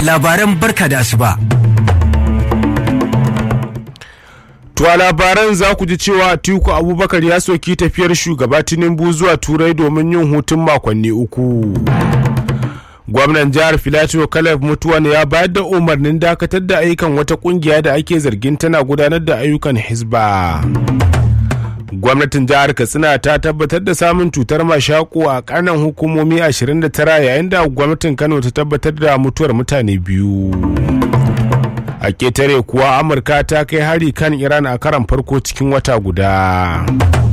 labaran barka da asuba. To a labaran za ku ji cewa Atiku Abubakar ya soki tafiyar shugaba Tinubu zuwa Turai domin yin hutun makonni uku. Gwamnan jihar Filato Caleb Mutuwan ya bayar da umarnin dakatar da ayyukan wata kungiya da ake zargin tana gudanar da ayyukan Hisba. Gwamnatin jihar Katsina ta tabbatar da samun cutar mashako a karnan hukumomi 29 yayin da gwamnatin Kano ta tabbatar da mutuwar mutane biyu. a ketare kuwa amurka ta kai hari kan iran a karan farko cikin wata guda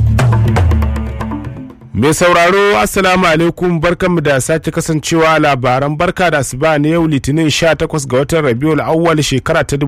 mai sauraro assalamu alaikum barkanmu da sake kasancewa labaran barka da asuba na yau litinin 18 ga watan rabiul awwal shekara ta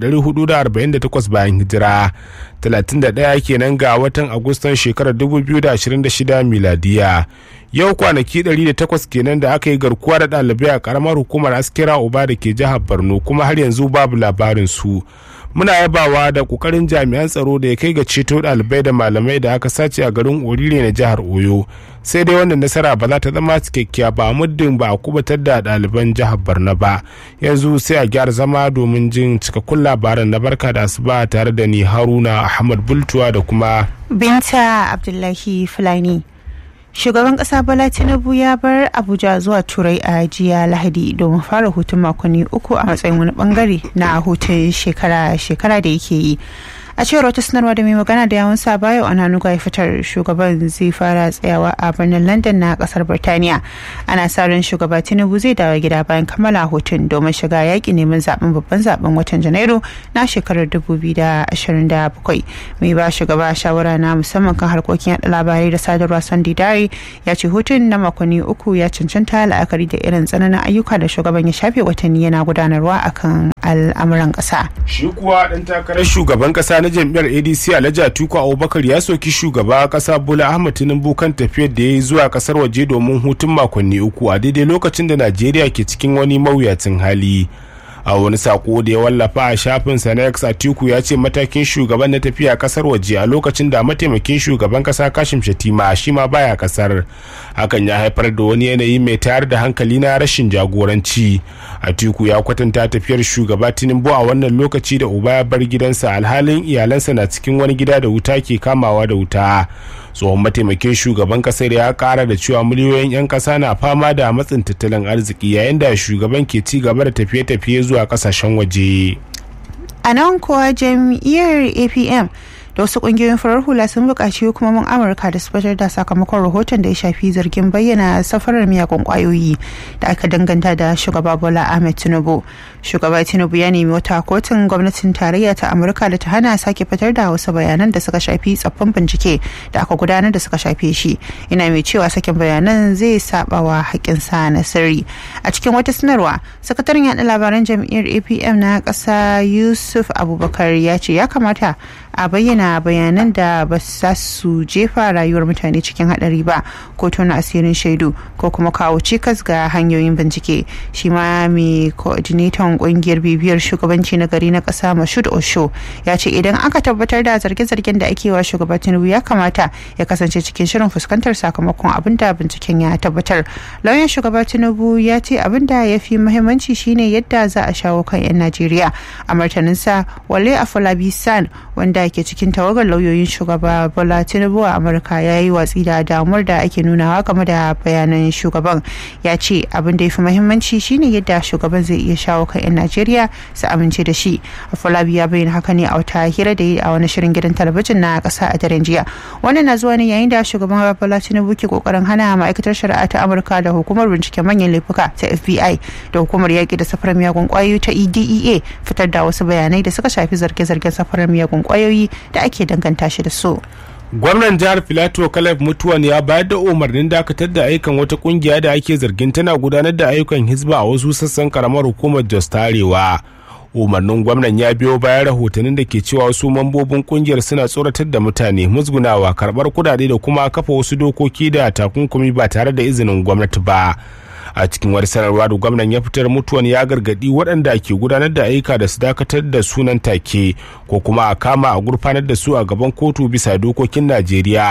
1448 bayan hijira 31 kenan ga watan agustan shekarar 2026 miladiya yau kwanaki 108 kenan da aka yi garkuwa da ɗalibai a karamar hukumar askira uba da ke jihar borno kuma har yanzu babu labarin su muna yabawa da kokarin jami'an tsaro da ya kai ga ceto ɗalibai da malamai da aka sace a garin orire na jihar oyo sai dai wannan nasara ba za ta zama cikakkiya ba muddin ba a kubatar da ɗaliban jihar borno ba yanzu sai a gyara zama domin jin cikakkun labaran na barka da asuba tare da ni haruna ahmad bultuwa da kuma binta abdullahi fulani shugaban kasa bala tinubu ya bar abuja zuwa turai a jiya lahadi domin fara hutun makonni uku a matsayin wani bangare na hutun shekara-shekara da yake yi a cewar wata sanarwa da mai magana da yawun sa bayo ananuga ya fitar shugaban zai fara tsayawa a birnin london na kasar birtaniya ana sa ran shugaba tinubu zai dawo gida bayan kammala hutun domin shiga yaƙi neman zaben babban zaben watan janairu na shekarar 2027 mai ba shugaba shawara na musamman kan harkokin yada labarai da sadarwa sunday dare ya ce hutun na makonni uku ya cancanta la'akari da irin tsananin ayyuka da shugaban ya shafe watanni yana gudanarwa akan al'amuran ƙasa. shi kuwa ɗan takarar shugaban ƙasa na jam'iyyar adc alhaji atiku abubakar ya soki shugaba kasa bola ahmad tinubu kan tafiyar da ya yi zuwa kasar waje domin hutun makonni uku a daidai lokacin da najeriya ke cikin wani mawuyacin hali a wani sako da ya wallafa a shafinsa na x atiku ya ce matakin shugaban na tafiya kasar waje a lokacin da mataimakin shugaban kasa kashim shatima shi ma baya kasar hakan ya haifar da wani yanayi mai tayar da hankali na rashin jagoranci atiku ya kwatanta tafiyar shugaba tinubu a wannan lokaci da uba ya bar gidansa alhalin iyalansa na cikin wani gida da wuta ke kamawa da wuta tsohon mataimakin shugaban kasar ya kara da cewa miliyoyin 'yan kasa na fama da matsin tattalin arziki yayin da shugaban ke ci gaba da tafiye-tafiye zuwa kasashen waje a nan kuwa jam'iyyar apm da wasu kungiyoyin farar hula sun buƙaci hukumomin amurka da su fitar da sakamakon rahoton da ya shafi zargin bayyana safarar miyagun kwayoyi da aka danganta da shugaba bola ahmed tinubu shugaba tinubu ya nemi wata kotun gwamnatin tarayya ta amurka da ta hana sake fitar da wasu bayanan da suka shafi tsaffin bincike da aka gudanar da suka shafe shi ina mai cewa sakin bayanan zai saba wa haƙƙinsa na sirri a cikin wata sanarwa sakataren yaɗa labaran jam'iyyar apm na ƙasa yusuf abubakar ya ce ya kamata a bayyana bayanan da ba za su jefa rayuwar mutane cikin hadari ba ko tona asirin shaidu ko kuma kawo cikas ga hanyoyin bincike shi ma mai coordinator kungiyar bibiyar shugabanci na gari na kasa mashud osho ya ce idan aka tabbatar da zarge-zargen da ake wa shugaba tinubu ya kamata ya kasance cikin shirin fuskantar sakamakon abin da binciken ya tabbatar lauyan shugaba tinubu ya ce abin da ya fi muhimmanci shine yadda za a shawo kan 'yan najeriya a martaninsa wale afolabi san wanda ke cikin tawagar lauyoyin shugaba bola tinubu a amurka ya yi watsi da damuwar da ake nunawa game da bayanan shugaban ya ce abin da ya fi muhimmanci shine yadda shugaban zai iya shawo kan 'yan najeriya su amince da shi afolabi ya bayyana haka ne a wata hira da yi a wani shirin gidan talabijin na kasa a daren jiya wannan na zuwa ne yayin da shugaban bola tinubu ke kokarin hana ma'aikatar shari'a ta amurka da hukumar binciken manyan laifuka ta fbi da hukumar yaƙi da safarar miyagun kwayoyi ta edea fitar da wasu bayanai da suka shafi zarge-zargen safarar miyagun kwayoyi da ake danganta shi da su. gwamnan jihar filato caleb mutuwan ya bayar da umarnin dakatar da ayyukan wata kungiya da ake zargin tana gudanar da ayyukan hizba a wasu sassan karamar hukumar jos tarewa umarnin gwamnan ya biyo bayan rahotannin da ke cewa wasu mambobin kungiyar suna tsoratar da mutane musgunawa karbar kudade da kuma kafa wasu dokoki da takunkumi ba tare da izinin gwamnati ba a cikin wani sanarwa da gwamnan ya fitar mutuwan ya gargadi waɗanda ke gudanar da ayyuka da su dakatar da sunan take ko kuma a kama a gurfanar da su a gaban kotu bisa dokokin najeriya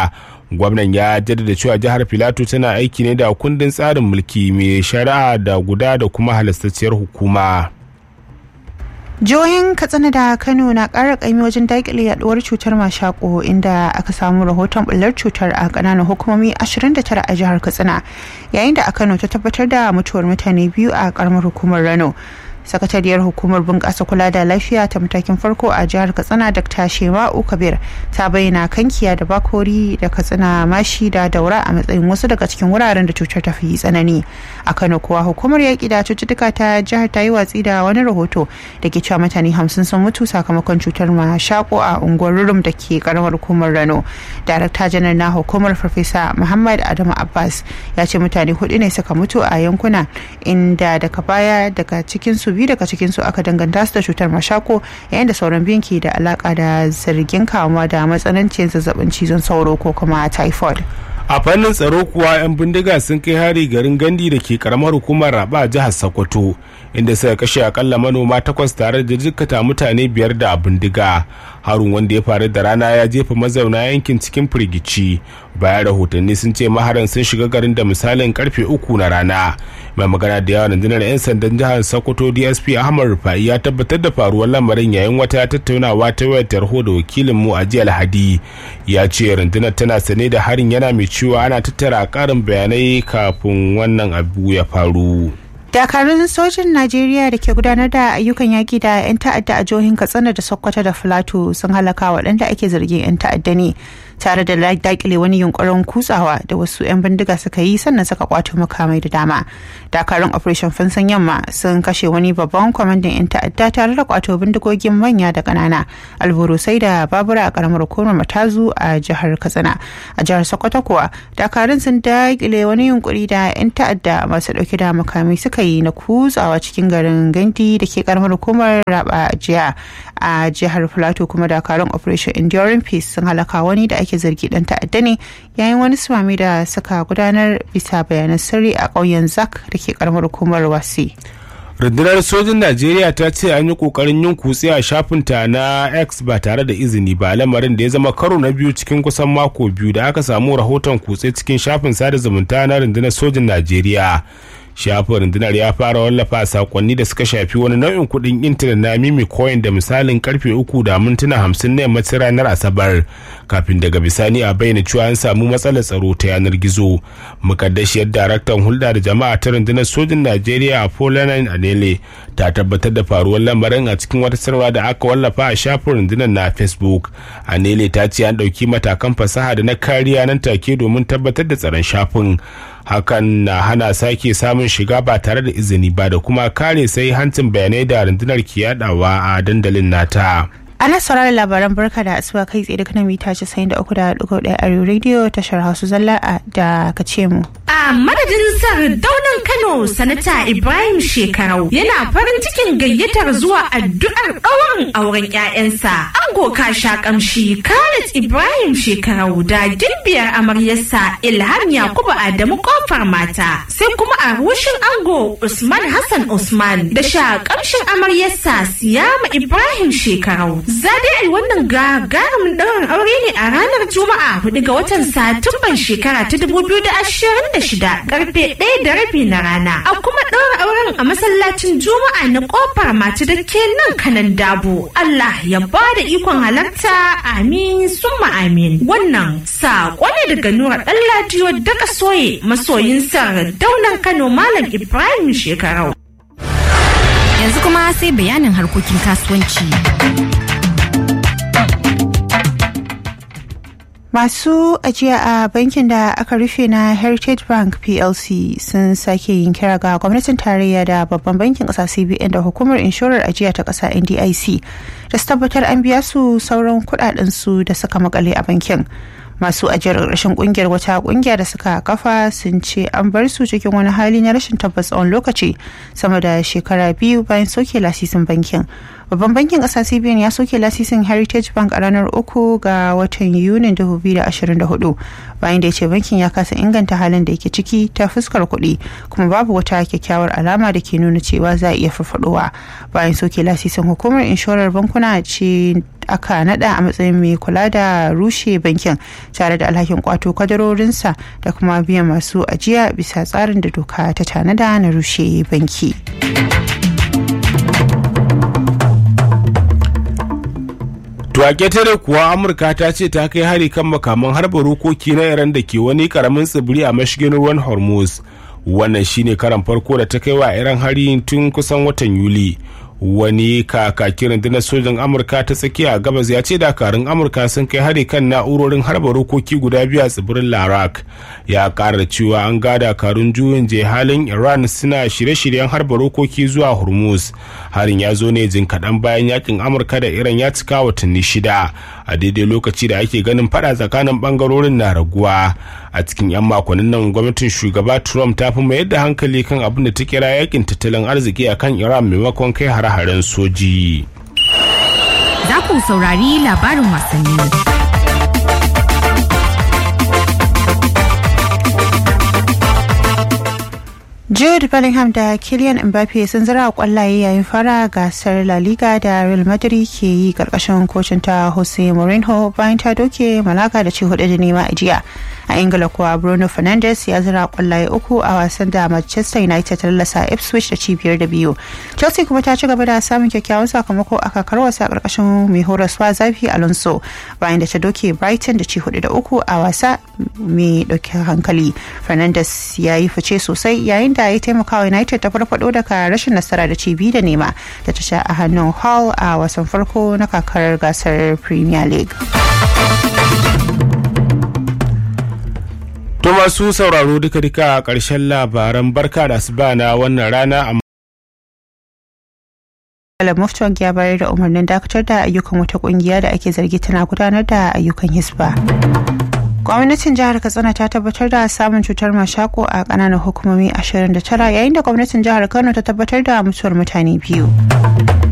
gwamnan ya jaddada cewa jihar filato tana aiki ne da kundin tsarin mulki mai shari'a da guda da kuma halastacciyar hukuma jihohin katsina da kano na ƙara ƙaimi wajen daƙile yaduwar cutar mashako inda aka samu rahoton bullar cutar a ƙananan hukumomi 29 a jihar katsina yayin da a kano ta tabbatar da mutuwar mutane biyu a ƙaramar hukumar rano sakatariyar hukumar bunƙasa kula da lafiya ta matakin farko a jihar katsina dr shema'u kabir ta bayyana kankiya da bakori da katsina mashi da daura a matsayin wasu daga cikin wuraren da cutar ta fi tsanani a kano kuwa hukumar yaƙi da cututtuka ta jihar ta yi watsi da wani rahoto da ke cewa mutane hamsin sun mutu sakamakon cutar mashako a unguwar rurum da ke karamar hukumar rano darakta janar na hukumar farfesa muhammad adamu abbas ya ce mutane hudu ne suka mutu a yankuna inda daga baya daga cikinsu biyu daga cikinsu aka danganta su da cutar mashako yayin da sauran biyun ke da alaka da zargin kamuwa da matsanancin zazzabin cizon sauro ko kuma typhoid a fannin tsaro kuwa 'yan bindiga sun kai hari garin gandi da ke karamar hukumar raba jihar sokoto inda suka kashe akalla manoma takwas tare da jikkata mutane biyar da bindiga harun wanda ya faru da rana ya jefa mazauna yankin cikin firgici bayan rahotanni sun ce maharan sun shiga garin da misalin karfe uku na rana mai magana da yawan rundunar 'yan sandan jihar sokoto dsp ahmad rufai ya tabbatar da faruwar lamarin yayin wata tattaunawa ta wayar tarho da wakilinmu a jiya alhadi ya ce rundunar tana sane da harin yana mai cewa ana tattara karin bayanai kafin wannan abu ya faru. dakarun sojin najeriya da ke gudanar da ayyukan yaƙi da 'yan ta'adda a jihohin katsina da sokoto da filato sun halaka waɗanda ake zargin 'yan ta'adda ne tare da dakile wani yunkurin kutsawa da wasu 'yan bindiga suka yi sannan suka kwato makamai da dama dakarun operation fansan yamma sun kashe wani babban kwamandan 'yan ta'adda tare da kwato bindigogin manya da ƙanana alburusai da babura a karamar hukumar matazu a jihar katsina a jihar sokoto kuwa dakarun sun dakile wani yunkuri da 'yan ta'adda masu ɗauke da makamai suka yi na kutsawa cikin garin gandi da ke karamar hukumar raba jiya a jihar plateau kuma dakarun operation enduring peace sun halaka wani da ake zargi dan ta'adda ne yayin wani sumami da suka gudanar bisa bayanan sirri a ƙauyen zak da ke karamar hukumar wasi rundunar sojin najeriya ta ce an yi kokarin yin kutse a shafinta na x ba tare da izini ba lamarin da ya zama karo na biyu cikin kusan mako biyu da aka samu rahoton kutse cikin shafin sada zumunta na rundunar sojin najeriya shafin rundunar ya fara wallafa sakonni da suka shafi wani nau'in kuɗin intanet na mimi coin da misalin karfe uku da mintuna hamsin na yammacin ranar asabar kafin daga bisani a bayyana cewa an samu matsalar tsaro ta yanar gizo mukaddashiyar daraktan hulɗa da jama'a ta rundunar sojin najeriya a polanin anele ta tabbatar da faruwar lamarin a cikin wata sarwa da aka wallafa a shafin rundunar na facebook anele ta ce an ɗauki matakan fasaha da na kariya nan take domin tabbatar da tsaron shafin hakan na hana sake samun shiga ba tare da izini ba da kuma kare sai hancin bayanai da rundunar ke yadawa a dandalin nata ana sauraron labaran barka da asuba kai tsaye daga mita casa'in da uku da dugu ɗaya a rediyo tashar hausa zalla da ka ce mu. a madadin daunan kano sanata ibrahim shekarau yana farin cikin gayyatar zuwa addu'ar ɗaurin auren 'ya'yansa ango kasha kamshi khalid ibrahim shekarau da gimbiyar amaryarsa ilham yakubu adamu kofar mata sai kuma a rushin ango usman hassan usman da sha kamshin amaryarsa siyama ibrahim shekarau za dai yi wannan gagarumin ɗaurin aure ne a ranar juma'a 4 ga watan satumban shekara ta 2026 karfe ɗaya da rabi na rana a kuma ɗaura auren a masallacin juma'a na kofar mace da ke nan kanan dabo allah ya ba da ikon halarta amin summa amin wannan saƙo ne daga nura ɗan daga soye masoyin sa daunan kano malam ibrahim shekarau yanzu kuma sai bayanin harkokin kasuwanci Masu ajiya a bankin da aka rufe na Heritage Bank PLC sun sake yin kira ga gwamnatin tarayya da babban bankin ƙasa CBN da hukumar inshorar ajiya ta ƙasa NDIC da su tabbatar an biya su sauran su da suka makale a bankin. Masu ajiyar rashin kungiyar wata kungiya da suka kafa sun ce an bar su cikin wani hali na rashin tabbas tsawon lokaci sama da shekara biyu bayan soke lasisin bankin. babban bankin ƙasa cbn ya soke lasisin heritage bank a ranar uku ga watan yunin 2024 bayan da ya ce bankin ya kasa inganta halin da yake ciki ta fuskar kuɗi kuma babu wata kyakkyawar alama da ke nuna cewa za a iya farfadowa bayan soke lasisin hukumar inshorar bankuna ce aka nada a matsayin mai kula da rushe bankin tare da alhakin kwato kadarorinsa da kuma biyan masu ajiya bisa tsarin da doka ta tanada na rushe banki. To a ƙetare kuwa Amurka ta ce ta kai hari kan makaman harba rokoki na Iran da ke wani karamin tsibiri a mashigin ruwan Hormuz. Wannan shine karan farko da ta kai wa Iran hari tun kusan watan Yuli. wani kakakin rundunar sojan amurka ta tsakiya a gabas ya ce dakarun amurka sun kai hari kan na'urorin harba rokoki guda biyu a tsibirin larak ya kara cewa an ga dakarun juyin halin iran suna shirye-shiryen harba rokoki zuwa hormuz harin ya zo ne jin kaɗan bayan yakin amurka da iran ya cika watanni shida a daidai lokaci da ake ganin fada tsakanin bangarorin na raguwa a cikin 'yan makonnin nan gwamnatin shugaba trump ta fi mayar da hankali kan abin da ta kira yakin tattalin arziki a kan iran maimakon kai hare-haren soji Za ku saurari labarin wasanni. Jude Bellingham da Kylian Mbappe sun zira kwallaye yayin fara gasar La Liga da Real Madrid ke yi karkashin kocin ta Jose Mourinho bayan ta doke Malaga da ci hudu da nema a jiya. A Ingila kuwa Bruno Fernandes ya zira kwallaye uku a wasan da Manchester United ta lallasa Ipswich da ci biyar da biyu. Chelsea kuma ta ci gaba da samun kyakkyawan sakamako a kakar wasa a karkashin mai horaswa Zafi Alonso bayan da ta doke Brighton da ci hudu da uku a wasa mai dauke hankali. Fernandes ya yi fice sosai yayin da ya taimaka wa United ta farfado daga rashin nasara da ci biyu da nema da ta sha a hannun Hull a wasan farko na kakar gasar Premier League. To masu sauraro duka-duka a ƙarshen labaran barka da asuba na wannan rana a Malam Muftwang ya bayar da umarnin dakatar da ayyukan wata kungiya da ake zargi tana gudanar da ayyukan hisba. gwamnatin jihar katsina ta tabbatar da samun cutar mashako a kananan hukumomi 29 yayin da gwamnatin jihar kano ta tabbatar da mutuwar mutane biyu